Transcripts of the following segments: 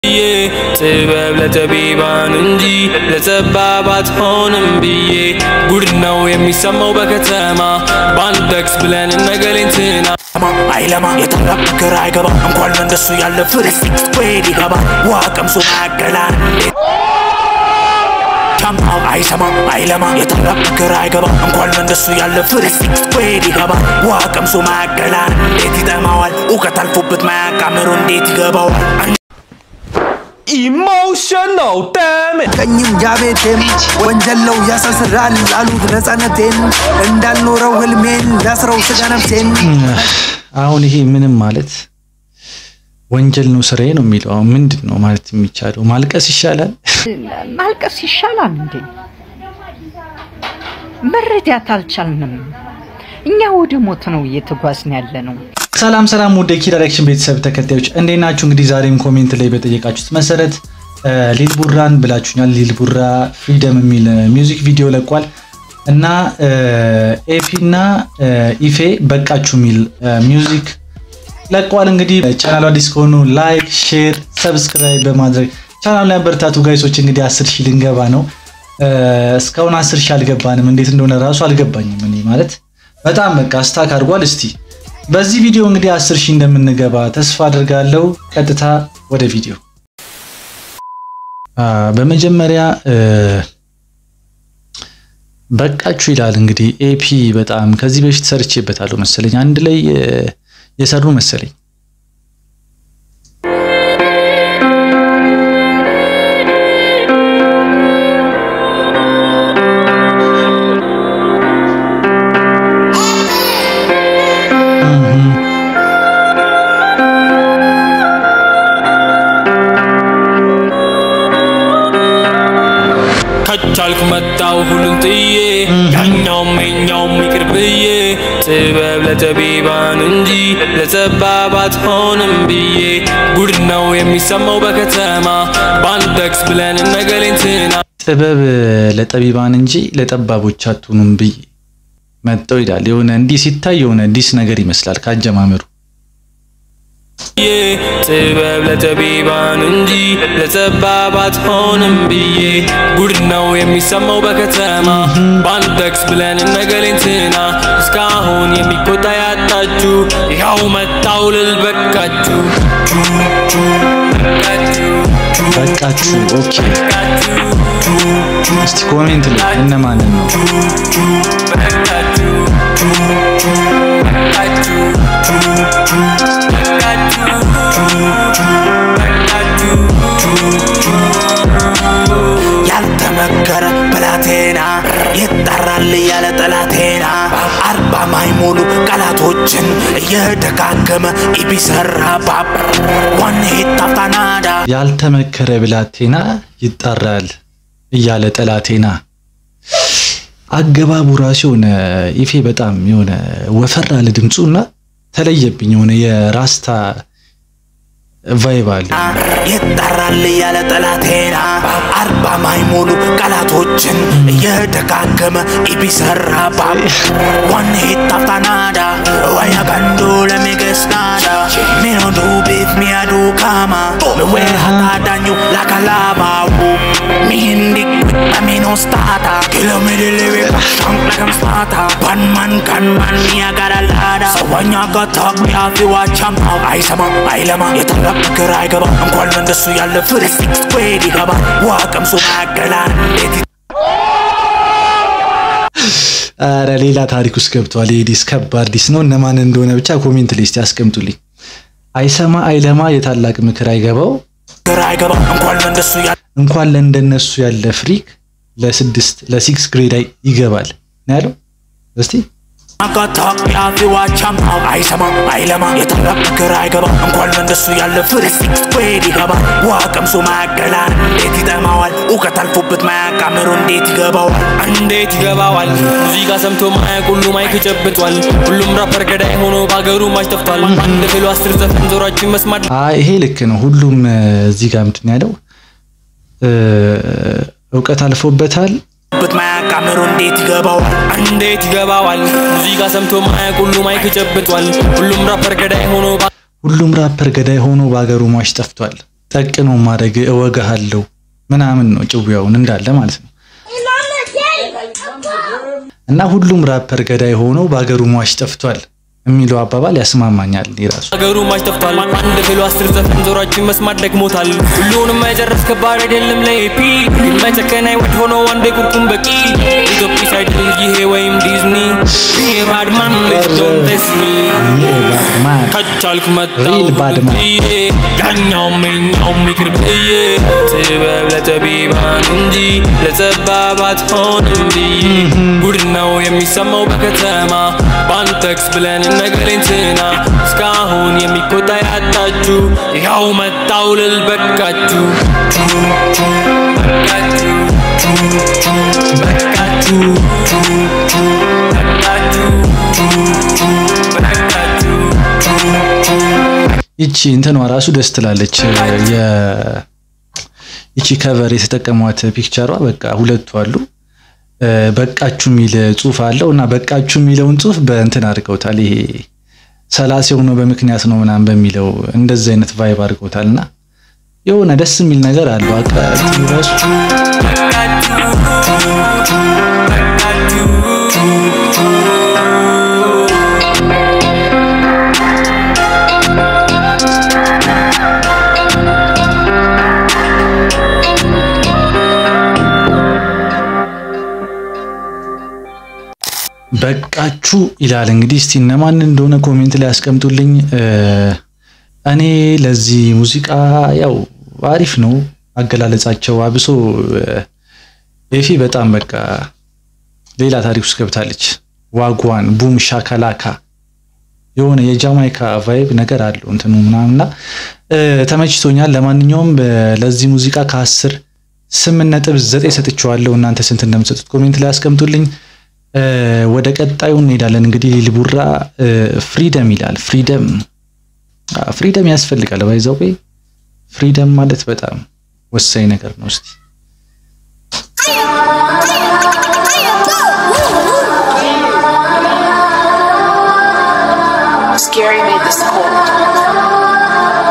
ብዬ ጥበብ ለጠቢባን እንጂ ለጠባብ አትሆንም ብዬ ጉድ ነው የሚሰማው በከተማ በአንድ ጠቅስ ብለን እነገሌንትና አይለማ የጠረብ ነገር አይገባ እንኳን ለእንደሱ ያለ ፍልስጥ ወይድ ይገባ ውሃ ቀምሶ ማያገላን ሻምፓው አይሰማ አይለማ የጠረብ ነገር አይገባ እንኳን ለእንደሱ ያለ ፍልስጥ ወይድ ይገባ ውሃ ቀምሶ ማያገላን እንዴት ይጠማዋል እውቀት አልፎበት ማያቃምሩ እንዴት ይገባዋል ኢሞሽናል ዳሜጅ ቀኝም ጃቤቴም ወንጀለው ያሳስራል ላሉት ነፃነቴን እንዳልኖረው ህልሜን ላስረው ስጋ ነፍሴን አሁን ይሄ ምንም ማለት ወንጀል ነው ስራዬ ነው የሚለው አሁን ምንድን ነው ማለት የሚቻለው? ማልቀስ ይሻላል? ማልቀስ ይሻላል እንዴ? መረዳት አልቻልንም። እኛ ወደ ሞት ነው እየተጓዝን ያለ ነው። ሰላም ሰላም፣ ወደ ኪ ዳይሬክሽን ቤተሰብ ተከታዮች እንዴት ናችሁ? እንግዲህ ዛሬም ኮሜንት ላይ በጠየቃችሁት መሰረት ሊል ቡራን ብላችሁኛል። ሊል ቡራ ፍሪደም የሚል ሚውዚክ ቪዲዮ ለቋል እና ኤፒ እና ኢፌ በቃችሁ የሚል ሚውዚክ ለቀዋል። እንግዲህ ቻናሉ አዲስ ከሆኑ ላይክ፣ ሼር፣ ሰብስክራይብ በማድረግ ቻናሉ ላይ አበረታቱ ጋይሶች። እንግዲህ አስር ሺህ ልንገባ ነው። እስካሁን አስር ሺህ አልገባንም። እንዴት እንደሆነ ራሱ አልገባኝም። እኔ ማለት በጣም በቃ ስታክ አድርጓል። እስቲ በዚህ ቪዲዮ እንግዲህ አስር ሺህ እንደምንገባ ተስፋ አድርጋለሁ። ቀጥታ ወደ ቪዲዮ በመጀመሪያ በቃችሁ ይላል እንግዲህ ኤፒ በጣም ከዚህ በፊት ሰርቼበታለሁ መሰለኝ አንድ ላይ የሰሩ መሰለኝ። ከቻልኩ መጣው ሁሉን ጥዬ ያኛውም የኛውም ይቅር ብዬ ጥበብ ለጠቢባን እንጂ ለጠባብ አትሆንም ብዬ ጉድ ነው የሚሰማው በከተማ በአንድ ጠቅስ ብለን እነገሌንትና ጥበብ ለጠቢባን እንጂ ለጠባቦች አትሆኑም ብዬ መጠው ይላል። የሆነ እንዲህ ሲታይ የሆነ ዲስ ነገር ይመስላል ካጀማመሩ። ጥበብ ለጠቢባን እንጂ ለጠባብ አትሆንም ብዬ ጉድ ነው የሚሰማው በከተማ በአንድ ጠቅስ ብለን እነገሌንትና እስካሁን የሚቆጣ ያጣችሁ ያው መጣው ልል በቃችሁ በቃችሁ። ኦኬ እስቲ ኮሜንት ላይ እነማንን ነው ያልተመከረ ብላቴና ይጠራል ያለ ጠላቴና አርባ ማይሞሉ ቃላቶችን እየደጋገመ ኢቢሰራ ባብ ዋን ሂታፍታናዳ ያልተመከረ ብላቴና ይጣራል እያለ ጠላቴና። አገባቡ ራሱ የሆነ ኢፌ በጣም የሆነ ወፈር አለ ድምፁ እና ተለየብኝ። የሆነ የራስታ ቫይብ አለ። ይጠራል ያለ ጠላቴና አርባ ማይሞሉ ቃላቶችን እየደጋገመ ኢቢሰራ ባብ ዋን ሂታፍታናዳ ወያ ገንዶ ለሜገስናዳ ሚኖዱ ቤት ሚያዱ ካማ ምዌ ሀታዳኙ ላካላማው ሚንዲክ ሚኖስታታ ኪሎሜድሌዌ ሻንቅ ለከምስታታ ባንማን ካንማን ሚያጋራላዳ ሰዋኛ ጋታቅ ያፊ ዋቻምታው አይሰማ አይለማ የጠረብ ነገር አይገባ እንኳን ለእንደሱ ያለ ፍልስጥ ወይድ ይገባ ውሃ ቀምሶ ማያገላን እንዴት አረ ሌላ ታሪክ ውስጥ ገብቷል። ይሄ ዲስ ከባድ ዲስ ነው። እነማን እንደሆነ ብቻ ኮሜንት ሊስት ያስቀምጡልኝ። አይሰማ አይለማ የታላቅ ምክር አይገባው ግራ አይገባ እንኳን ለእንደሱ ያለ እንኳን ለእንደነሱ ያለ ፍሪክ ለስድስት ለሲክስ ግሬድ አይ ይገባል ነው ያለው። እስቲ አጋታቅ ያፊ ዋቻምታው አይሰማ አይለማ የጠረብ ነገር አይገባ እንኳን ለእንደሱ ያለ ፍልስጥ ወይድ ይገባ ውሃ ቀምሶ ማያገላን እንዴት ይጠማዋል እውቀት አልፎበት ማያቃምሩ እንዴት ይገባዋል እንዴት ይገባዋል? ሙዚቃ ሰምቶ ማያውቅ ሁሉ ማይክ ጨብጧል። ሁሉም ራፐር ገዳይ ሆኖ በሀገሩ ማች ጠፍቷል። አንድ ፍሎ አስር ዘፈን ዞራችን መስማት አይ ይሄ ልክ ነው። ሁሉም እ፣ እዚህ ጋር ምንድን ነው ያለው እ፣ እውቀት አልፎበታል በት ማያቃምሩ እንዴት ይገባዋል እንዴት ይገባዋል? ሙዚቃ ሰምቶ ማያውቅ ሁሉ ማይክ ጨብጧል። ሁሉም ራፐር ገዳይ ሆኖ ሁሉም ራፐር ገዳይ ሆኖ በሀገሩ ሟች ጠፍቷል። ጠቅኖ ማድረግ እወጋሃለሁ ምናምን ነው ጭዊያውን እንዳለ ማለት ነው። እና ሁሉም ራፐር ገዳይ ሆነው በሀገሩ ሟች ጠፍቷል የሚለው አባባል ያስማማኛል የራሱ ሀገሩ ማች ጠፍቷል። አንድ ብሎ አስር ዘፈን ዞራችን መስማት ደግሞታል። ሁሉንም መጨረስ ከባድ አይደለም ለኤፒ የማይጨከን አይወድ ሆኖ አንዴ ቁርቁም በቂ ኢትዮጵያ ሳይድል ይሄ ወይም ዲዝኒ ባድማን ዶንተስሚ ከቻልኩ መጣው Real bad man. ብዬ ያኛውም የኛውም ይቅር ብዬ ጥበብ ለጠቢባን እንጂ ለጠባባት ሆንም ብዬ ጉድ ነው የሚሰማው በከተማ ባንተክስ ብለን ነገሬን ትና እስካሁን የሚቆጣ ያጣችሁ ያው መጣው ልል በቃችሁ በቃችሁ በቃችሁ በቃችሁ በቃችሁ ይቺ እንትኗ ራሱ ደስ ትላለች። የ ይቺ ከቨር የተጠቀሟት ፒክቸሯ በቃ ሁለቱ አሉ። በቃችሁ የሚል ጽሁፍ አለው እና በቃችሁ የሚለውን ጽሁፍ በእንትን አድርገውታል። ይሄ ሰላሴው ነው በምክንያት ነው ምናምን በሚለው እንደዚህ አይነት ቫይብ አድርገውታል እና የሆነ ደስ የሚል ነገር አለው። አቃ ራሱ በቃችሁ ይላል። እንግዲህ እስቲ እነማን እንደሆነ ኮሜንት ላይ ያስቀምጡልኝ። እኔ ለዚህ ሙዚቃ ያው አሪፍ ነው አገላለጻቸው። አብሶ ኤፊ በጣም በቃ ሌላ ታሪክ ውስጥ ገብታለች። ዋጓን ቡም ሻካላካ የሆነ የጃማይካ ቫይብ ነገር አለው እንትኑ ምናምንና ተመችቶኛል። ለማንኛውም ለዚህ ሙዚቃ ከአስር ስምንት ነጥብ ዘጠኝ ሰጥቼዋለሁ። እናንተ ስንት እንደምትሰጡት ኮሜንት ላይ ያስቀምጡልኝ። ወደ ቀጣዩ እንሄዳለን። እንግዲህ ሊልቡራ ፍሪደም ይላል። ፍሪደም ፍሪደም ያስፈልጋል። ባይዛው ፍሪደም ማለት በጣም ወሳኝ ነገር ነው። እስቲ Scary made this cold.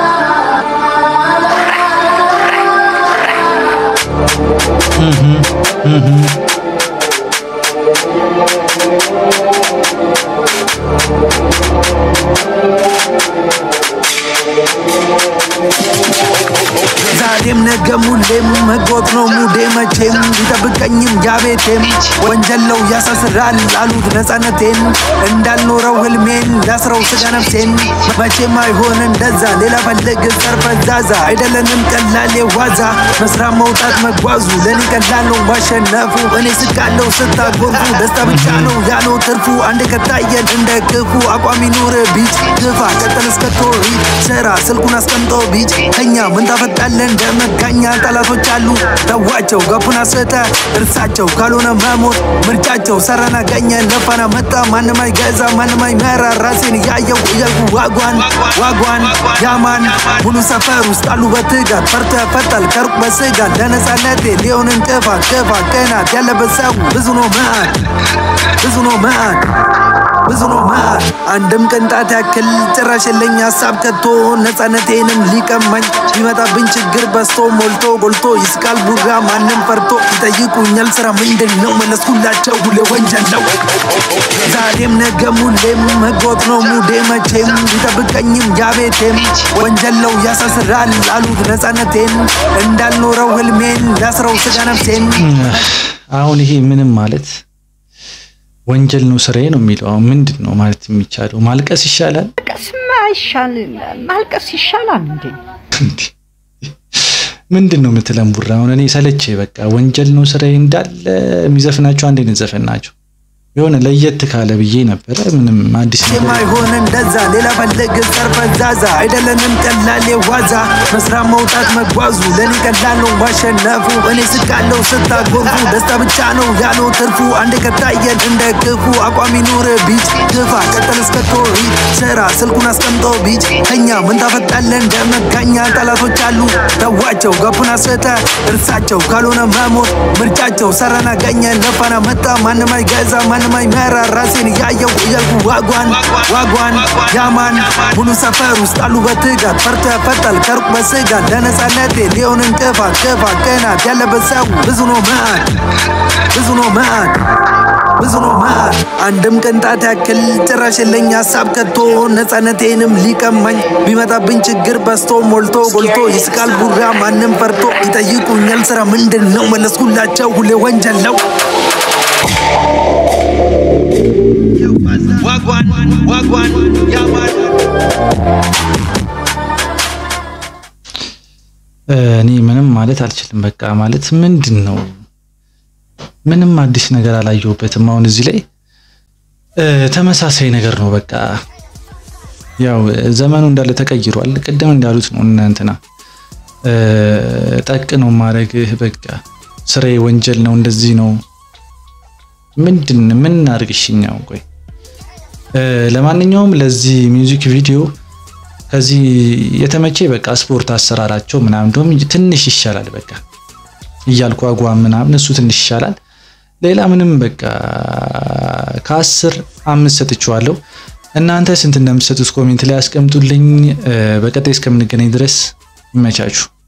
ዛሬም ነገም ሁሌም መጎጥ ነው ሙዴ መቼም ቢጠብቀኝም ያቤቴም ወንጀል ነው ያሳስራል አሉት ነፃነቴን እንዳልኖረው ህልሜን ላስረው ስጋ ነፍሴን መቼም አይሆን እንደዛ ሌላ ፈልግ ሰርፈዛዛ አይደለንም ቀላል የዋዛ መስራት መውጣት መጓዙ ለኔ ቀላል ነው ማሸነፉ እኔ ስቃለው ስታጎርፉ ደስታ ብቻ ነው ያለው ትርፉ አንድ ከታየን እንደ ክፉ አቋም ይኑር ቢጭ ግፋ ቀጠል እስከቶ ሂድ ስራ ስልኩን አስቀምጦ ቢጭ ከኛ ምን ታፈጣለን እንደመጋኛ ጠላቶች አሉ ተዋቸው ገፉን አስተ እርሳቸው ካልሆነ መሞት ምርጫቸው ሰራና ገኘ ለፋና መጣ ማንም አይገዛ ማንም አይመራ ራሴን እያየው እያልኩ ዋጓን ዋጓን ያማን ሙሉ ሰፈር ውስጥ አሉ በትጋት ፈርተ ፈጣል ከሩቅ በስጋት ለነፃነቴ ሊሆን እንቅፋት ክፋት ቅናት ያለበት ሰው ብዙ ነው መዓት ብዙ ነው መዓት ብዙ ነው መዓት አንድም ቅንጣት ያክል ጭራሽ የለኝ ሀሳብ ከቶ ነፃነቴንም ሊቀማኝ ቢመጣብኝ ችግር በስቶ ሞልቶ ጎልቶ ይስቃል ቡራ ማንም ፈርቶ ይጠይቁኛል ስራ ምንድን ነው መለስኩላቸው ሁሌ ወንጀል ነው ዛሬም ነገም ሁሌም መጎጥ ነው ሙዴ መቼም ቢጠብቀኝም ያቤቴም ወንጀል ነው ያሳስራል አሉት ነፃነቴን እንዳልኖረው ህልሜን ላስረው ስጋ ነፍሴን አሁን ይሄ ምንም ማለት ወንጀል ነው ስራዬ ነው የሚለው አሁን ምንድን ነው ማለት የሚቻለው? ማልቀስ ይሻላል? ማልቀስማ ይሻል ማልቀስ ይሻላል እንዴ? ምንድን ነው የምትለን ቡራ? አሁን እኔ ሰለቼ በቃ ወንጀል ነው ስራዬ እንዳለ የሚዘፍናቸው አንድ አይነት ዘፈን ናቸው። የሆነ ለየት ካለ ብዬ ነበረ። ምንም አዲስ ነገር የማይሆን እንደዛ ሌላ ፈልግ ሰርፈዛዛ አይደለንም ቀላል የዋዛ መስራት መውጣት መጓዙ ለኔ ቀላል ነው ማሸነፉ እኔ ስቃለው ስታጎርፉ ደስታ ብቻ ነው ያለው ትርፉ አንድ ከታየን እንደ ክፉ አቋም ይኑር ቢጭ ግፋ ቀጠል እስከቶ ሂድ ስራ ስልኩን አስቀምጦ ቢጭ ከኛ ምን ታፈጣለን እንደመጋኛ ጠላቶች አሉ ተዋቸው ገፉን አስተ እርሳቸው ካልሆነ መሞት ምርጫቸው ሰራና ገኘ ለፋና መጣ ማንም አይገዛ ማንም ቢሰማኝ መራ ራሴን እያየው እያልኩ ዋጓን ዋጓን ያማን ሙሉ ሰፈር ውስጥ አሉ በትጋት ፈርቶ ያፈጣል ከሩቅ በስጋት ለነፃነቴ ሊሆን እንቅፋት ክፋት ቅናት ያለበት ሰው ብዙ ነው መዓት ብዙ ነው መዓት ብዙ ነው መዓት አንድም ቅንጣት ያክል ጭራሽ የለኝ ሀሳብ ከቶ ነፃነቴንም ሊቀማኝ ቢመጣብኝ ችግር በስቶ ሞልቶ ጎልቶ ይስቃል ቡራ ማንም ፈርቶ ይጠይቁኛል ስራ ምንድን ነው መለስኩላቸው ሁሌ ወንጀል ነው ዋጓን ዋጓን ያማን እኔ ምንም ማለት አልችልም። በቃ ማለት ምንድን ነው ምንም አዲስ ነገር አላየሁበትም። አሁን እዚህ ላይ እ፣ ተመሳሳይ ነገር ነው። በቃ ያው ዘመኑ እንዳለ ተቀይሯል። ቅድም እንዳሉት ነው እነ እንትና እ፣ ጠቅ ነው ማድረግህ። በቃ ስራዬ ወንጀል ነው፣ እንደዚህ ነው። ምንድን ምን አድርግሽኛው? ቆይ እ፣ ለማንኛውም ለዚህ ሚውዚክ ቪዲዮ ከዚህ የተመቼ በቃ ስፖርት አሰራራቸው ምናምን እንደውም ትንሽ ይሻላል። በቃ እያልኩ አጓም ምናምን እሱ ትንሽ ይሻላል። ሌላ ምንም በቃ ከአስር አምስት ሰጥቼዋለሁ። እናንተ ስንት እንደምትሰጡት ኮሜንት ላይ አስቀምጡልኝ። እ፣ በቀጣይ እስከምንገናኝ ድረስ ይመቻችሁ።